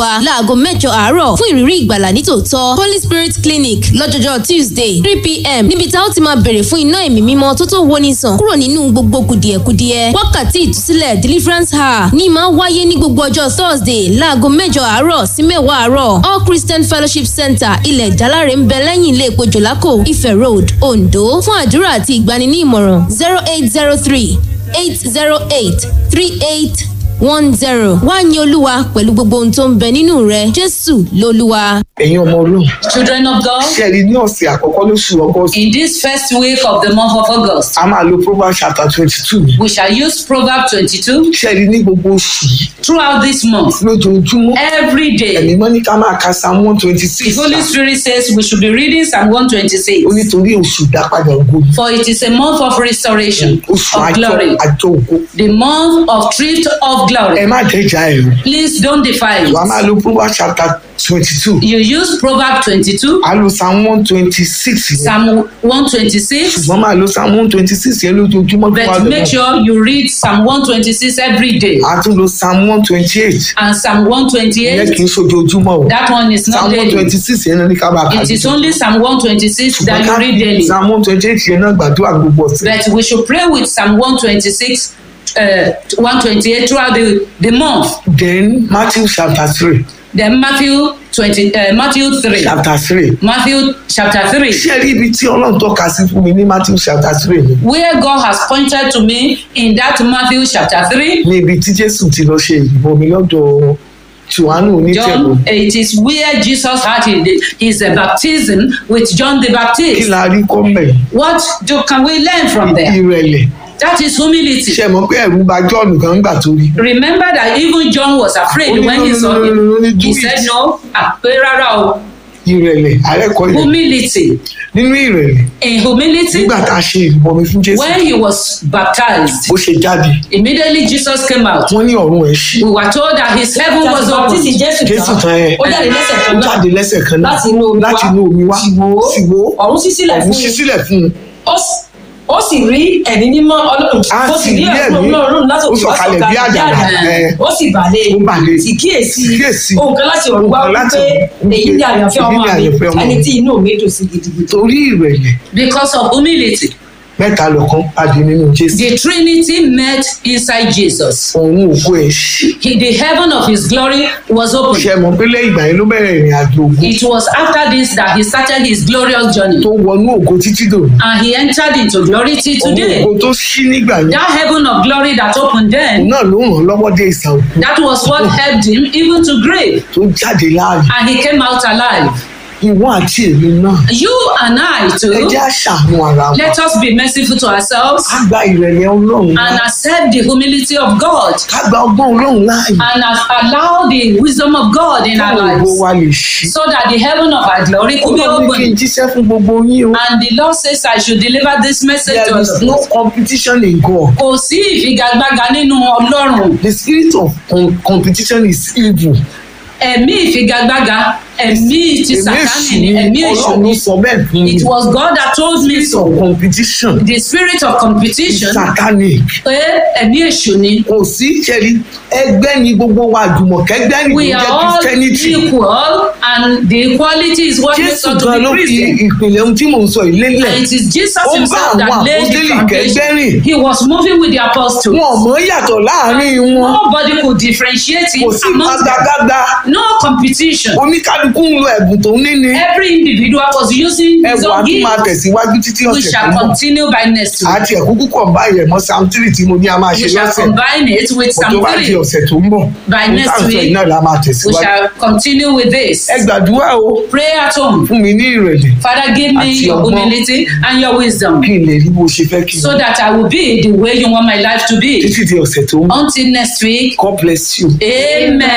olúwa láago mẹ́jọ àárọ̀ fún ìrírí ìgbàlà nítòótọ́ holy spirit clinic lọ́jọ́jọ́ tuesday three pm níbi tá ó ti máa bèrè fún iná ẹ̀mí mímọ́ tó tó woni sàn kúrò nínú gbogbo kùdìẹ̀kudiẹ wákàtí ìtúsílẹ̀ deliverance hour ní máa wáyé ní gbogbo ọjọ́ thursday láago mẹ́jọ àárọ̀ sí mẹ́wàá àárọ̀ all christian fellowship center ilẹ̀ ìjálárè ń bẹ lẹ́yìn ilé epo jòlákò ife road ondo fún àdúrà àti ìgbani ní ìmọ̀ràn zero eight zero three eight zero eight three eight one zero wá ní olúwa pẹ̀lú gbogbo ohun tó ń bẹ nínú rẹ jésù lolúwa. ẹ̀yin ọmọ ọlọ́run Children of God, ṣe rí ní ọ̀sẹ̀ àkọ́kọ́ lóṣù august in this first week of the month of August, a máa lo proverbs chapter twenty two we shall use Proverb 22 ṣe rí ní gbogbo oṣù yìí throughout this month. lójoojúmọ́ Every ẹ̀mí day, mọ́ ní ká máa ka psalm one twenty the six Holy Spirit says we should be reading Psalm 126. ó nítorí oṣù ìdápadà ògo ni For it is a month of restoration, oṣù of àjọ glory, àjọ ògo the month of thrift of ẹ glory. má jẹ́jà ẹ̀rù Please don't defy wà á máa it. lo proverbs chapter twenty two You use Proverb 22, a lo psalm one twenty six yẹn Psalm 126, ṣùgbọ́n máa lo psalm one twenty six yẹn lójoojúmọ́ tó wà but make lọ́wọ́ sure you read Psalm 126 every day a tún lo psalm one twenty eight and Psalm ìyẹn 128. kì í ṣojoojúmọ́ o That one is not psalm one daily. twenty six yẹn ní ká máa kà It is lójoojúmọ́. only Psalm 126 that you read daily. psalm one twenty eight yẹn náà gbàdúrà gbogbo ọ̀sẹ̀ But we should pray with Psalm 126, uh, 128 throughout the, the month. then matthew chapter three Then Matthew 20, uh, Matthew 3. chapter three Matthew chapter 3. ṣé rí ibi tí ọlọ́run tọ́ka sí fún mi ní matthew chapter three ni Where God has pointed to me in that Matthew chapter 3. ní ibi tí jésù ti lọ ṣe ìbomi lọ́dọ̀ johannu onítẹ̀bọ̀ John, it is where Jesus had his, his uh, baptism with John the kí Baptist. la rí kọ́mẹ̀ What do, can we learn from there? ìrẹ̀lẹ̀ That is humility. ṣe mọ̀ pé ẹ̀rù bà john gan gbà tó rí Remember that even John was afraid Ó ní, when no, he no, saw no, no, no, no, him. do He it. said no, ah, pé rárá o. ìrẹ̀lẹ̀ àrẹ́kọ̀ọ́ yẹn Humility. nínú ìrẹ̀lẹ̀ In humility, nígbà tá a ṣe ìbomi fún jésù when he was baptized, bó ṣe jáde immediately Jesus came out. wọ́n ní ọ̀run ẹ̀ ṣí We were told that his heaven was baptisi open. jésù jésù tán tán ẹ̀ ó jáde lẹ́sẹ̀ ó kan náà jáde lẹ́sẹ̀ kan náà láti inú omi wá láti inú omi wá sì wò ó sì wò ó ọ̀run ṣí sílẹ̀ ọ̀run fún ṣí un sílẹ̀ fún un ó sì- ó sì rí ẹ̀mí mímọ́ ọlọ́run a ó sì sì rí rí ẹ̀mí ẹ̀mí ọlọ́run láti ó òkè wá sọ̀kalẹ̀ bí àjàrà ẹ̀, ó sì bàlẹ̀ ó bàlẹ̀. sì kíyèsí Kíyèsí. ohun kan láti ọ̀run wá Ohun kan láti wípé ọ̀run èyí ni àyànfẹ́ èyí ọmọ ni mi àyànfẹ́ ọmọ ẹni mi. tí inú mi dùn sí gidigidi torí ìrẹ̀lẹ̀ Because of humility. mẹ́ta lọ́kàn pàdé nínú jésù The Trinity met inside Jesus. ọ̀run ògo ẹ̀ ṣí He, the heaven of his glory was ṣe open. mọ̀ pé lẹ́yìn ìgbà yẹn ló bẹ̀rẹ̀ ìrìn àjò ògo It was after this that he started his glorious journey. tó wọnú ògo títí dòní And he entered into glory till ọ̀run today. ògo tó ṣí nígbà yẹn That heaven of glory that opened òun then, náà ló ràn án lọ́wọ́ dé ìsà òkú that was what helped him even to grave. tó jáde láàyè And he came out alive. ìwọ àti èmi náà You and I ẹ too, jẹ́ àṣàánú ara wa let us be merciful to ourselves ká gba ìrẹ̀lẹ̀ ọlọ́run and láàyè accept the humility of God ká gba ọgbọ́n ọlọ́run láàyè and as- allow the wisdom of God in our káwọn ògo lives wa lè ṣí so that the heaven of our glory could be ọlọ́run ní kí n open. jíṣẹ́ fún gbogbo yín o And the Lord says I should deliver this message to there is no us. competition in God Kò sí ìfigagbága nínú Ọlọ́run. the spirit of com competition is evil Ẹ̀mí ìfigagbága, ẹ̀mí ti èmi Sàtánì èṣù ni, ni ẹ̀mí èṣù ọlọ́run ni. ló sọ bẹ́ẹ̀ fún mi It was God that told me spirit so. of competition The spirit of is competition satanic pé ẹ̀mí èṣù ni. kò sí ṣẹ́rí ẹgbẹ́ ni gbogbo wa àjùmọ̀kẹ́gbẹ́ ni We ló are jẹ́ all christianity equal and the equality is what makes jésù us to gan be ló fi Christian. ìpìlẹ̀ ohun tí mò ń sọ yìí lélẹ̀ And it is Jesus Ó bá himself àwọn that laid the àpọ́stélì foundation. kẹ́gbẹ́ rìn. He was moving with the apostles. wọn ò mọ̀ yàtọ̀ láàrin wọn Nobody could differentiate kò him sí amongst them. gbàgbàgbà No competition. oníkálukú ń lo ẹ̀bùn tó ní ni Every individual was using his ẹ̀bùn own àti máa gift. tẹ̀síwájú títí We ọ̀sẹ̀ tó shall ń bọ̀ continue by next week. àti ẹ̀kúkú kọ̀ báyìí ẹ̀mọ́ sam three tí mo ní a máa ṣe We shall lọ́sẹ̀ combine it with kò tó some bá di three. ọ̀sẹ̀ tó ń bọ̀ By Ohun next tá à ń sọ yìí week, náà la máa We tẹ̀síwájú shall continue with this. ẹ gbàdúrà o Pray at home. fún mi ní ìrẹ̀lẹ̀ Father, give me Àti your ọgbọ́n. humility and your wisdom kí n lè rí bó ṣe fẹ́ kí n so that I will be the way you want my life to be. títí di ọ̀sẹ̀ tó ń bọ̀ Until next week, God bless you. amen.